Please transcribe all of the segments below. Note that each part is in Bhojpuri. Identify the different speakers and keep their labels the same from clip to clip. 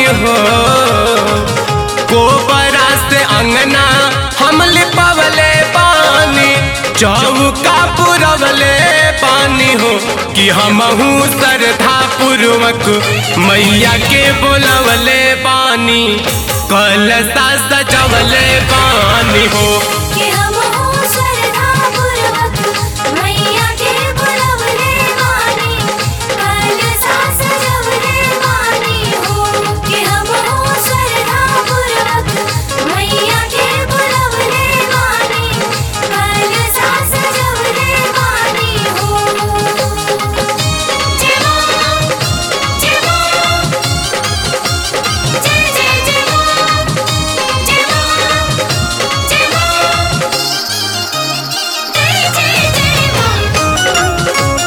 Speaker 1: हो गोबरा से अंगना हम लिपवले पानी चौका पुरवले पानी हो कि हमहू श्रद्धा पूर्वक मैया के बोलवले पानी कलसा सजवले पानी हो
Speaker 2: कि हम हो श्रद्धापूर्वक मैया के बुलवले वाणी कलसा सजवले वाणी हो कि हम हो श्रद्धापूर्वक मैया के बुलवले वाणी कलसा सजवले वाणी हो जय मां जय मां जय जय जय मां जय मां जय मां जय जय जय मां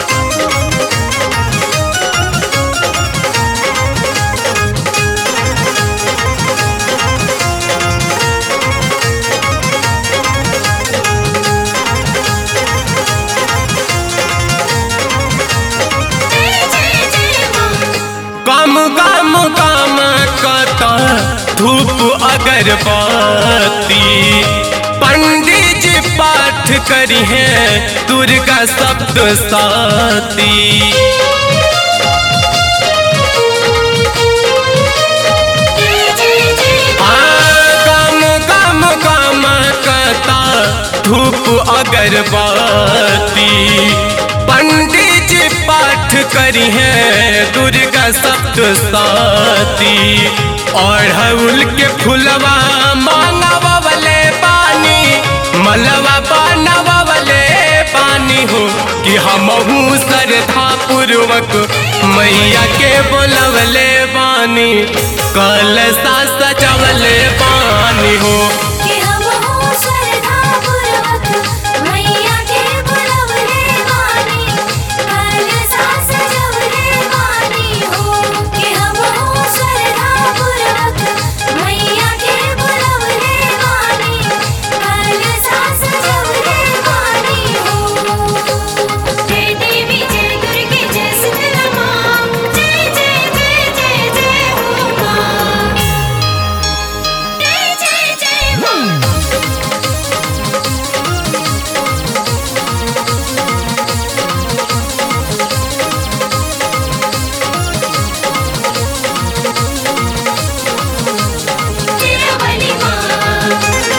Speaker 2: जय जय जय मां
Speaker 1: कम कम कम कता धूप अगरबत्ती पंडित जी पाठ करी है दुर्गा सप्त साती
Speaker 2: जय जय जय
Speaker 1: कम कम कम कता धूप अगरबत्ती पंडित जी पाठ करी है दुर्गा सप्त साती अढ़उल के फुलवा मांगवले पानी मलवा बनवले पानी हो कि हमहू श्रद्धा पूर्वक मैया के बोलवले पानी कलसा सजवले पानी हो
Speaker 2: कि हम हो श्रद्धापूर्वक मैया के बुलवले वाणी कलसा सजवले वाणी हो कि हम हो श्रद्धापूर्वक मैया के बुलवले वाणी कलसा सजवले वाणी हो जय देवी जय दुर्गे जय शीतला मां जय जय जय जय जय हो मां जय जय जय मां तिरुवली मां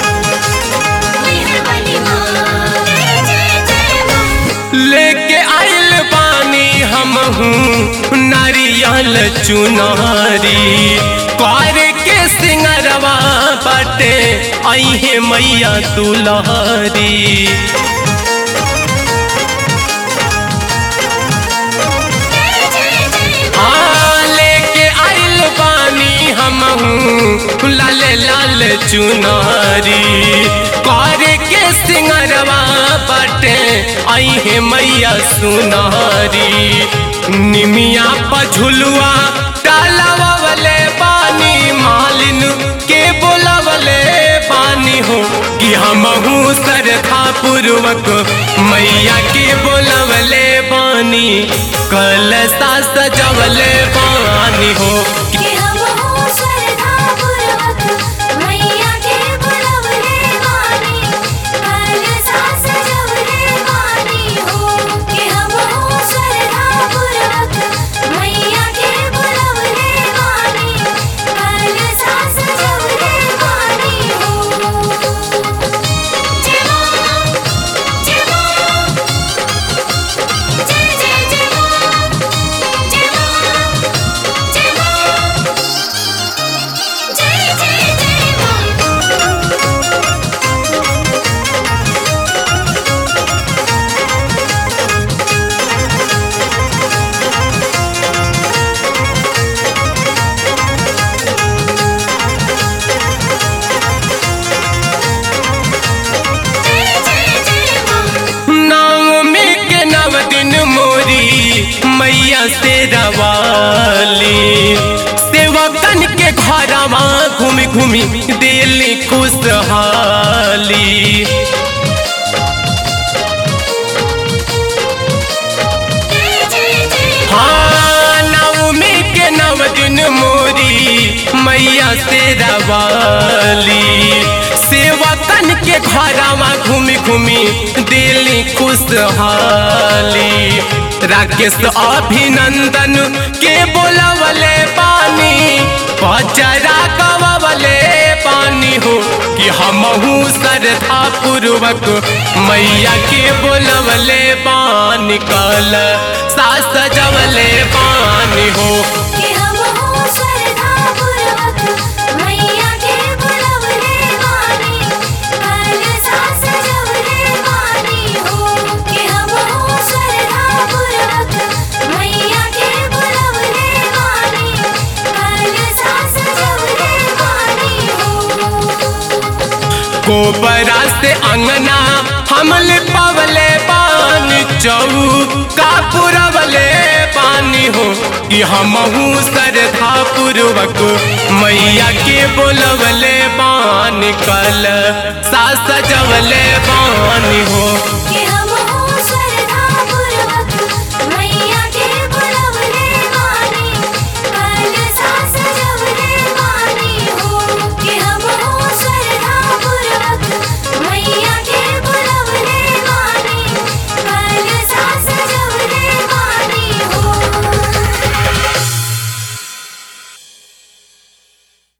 Speaker 2: मेहरबली मां जय जय जय मां
Speaker 1: लेके आइल पानी हमहू नारियल चुनारी कर के सिंगरवा बाटे अहे मैया दुलारी
Speaker 2: जय जय जय
Speaker 1: हाँ लेके आइल पानी हमहू लाल लाल चुनारी कर के सिंगरवा बाटे अहे मैया सुनारी निमिया पझुलुआ डालवले पानी मालिन के बोलवले पानी हो कि हमहू श्रद्धा पूर्वक मैया के बोलवले पानी कलसा सजवले पानी हो
Speaker 2: कि हम हो श्रद्धापूर्वक मैया के बुलवले वाणी कलसा सजवले वाणी हो कि हम हो श्रद्धापूर्वक मैया के बुलवले वाणी कलसा सजवले वाणी हो जय मां जय मां जय जय जय मां जय मां जय मां जय जय जय मां जय जय जय मां
Speaker 1: नवमी के नव दिन मोरी मैया से रवाली सेवकन के घरवा घूमि घूमि दिल्ली खुशहाली
Speaker 2: जय जय जय
Speaker 1: हाँ नवमी के नव दिन मोरी तेरा वाली सेवकन के घरवा घूमी घूमी दिली खुशहाली राकेश अभिनंदन के बोलवले पानी पचरा गवले पानी हो कि हमहू श्रद्धा पूर्वक मैया के बोलवले पानी कल सास सजवले पानी हो
Speaker 2: कि हम हो श्रद्धा पूर्वक मैया के बुलवले वाणी कल सास जवले वाणी हो कि हम हो श्रद्धा पूर्वक मैया के बुलवले वाणी कल सास जवले वाणी हो
Speaker 1: गोबरा से अंगना हमल पवले पानी चौका पुरवले पानी हो कि हमहू श्रद्धा पूर्वक मैया के बोलवले पानी कल सास सजवले पानी हो